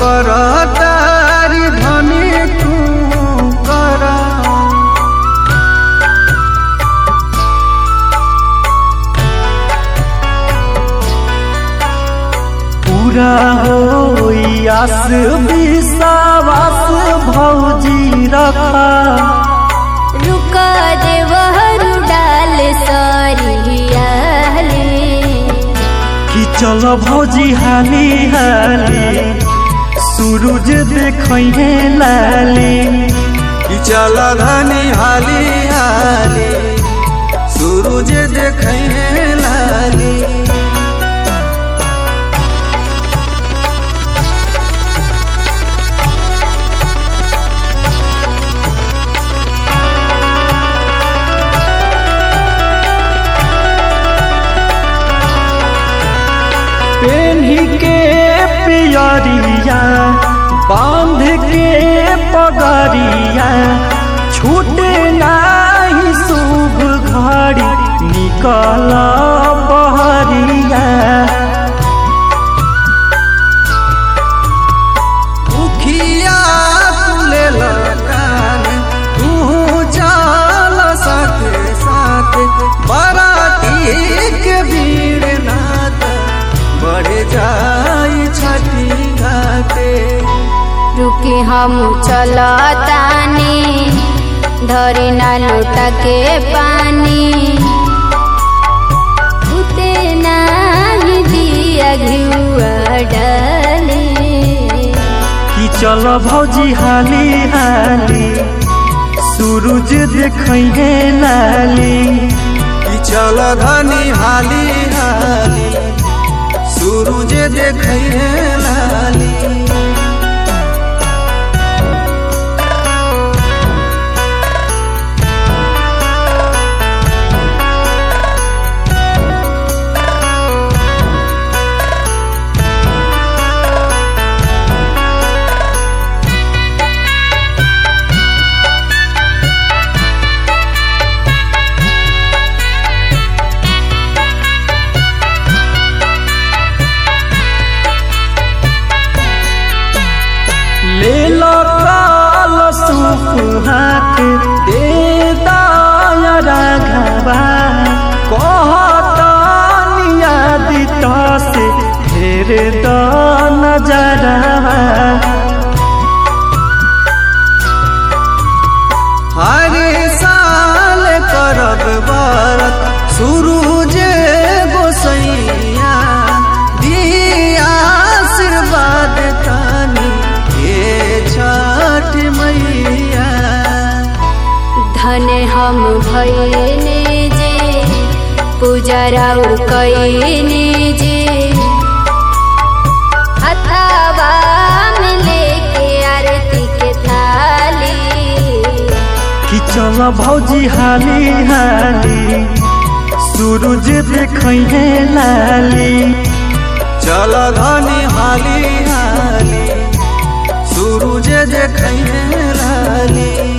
कर तारी धनी तू कर पूरा होई आस विश्वास भौजी रखा रुक देवहरु डाल सरियाले कि चल भौजी हाली हाली सूरज देखै लाली कि चल धनी हाली हाली सूरज देखै लाली पेन्ही के पियरिया बांध के पगरिया छूटे नाही शुभ घड़ी निकल बहरिया उखिया तुले लगान तू चल साथे साथे बराती के भीड़ नाथ बढ़ जाई छठी घाटे रुके हम चलतानी धरे ना लोटा के पानी उते नाही दिया घिउआ डाले कि चल भौजी हाली हाली सूरज देखै लाली कि चल धनी हाली हाली सूरज देखै लाली ले लो काल सूप हाथ दे दाया राघवा कहता नियादित से फेर द नजरवा हरे साल करब बरत सूरज गोसैया दिया आशीर्वाद तानी हे छठ मैया धन हम भैने जे पूजा राउर कैने जे हथावा में लेके आरती के थाली कि चल भौजी हाली हाली सूरज देखै लाली चल धनी हाली हाली सूरज देखै लाली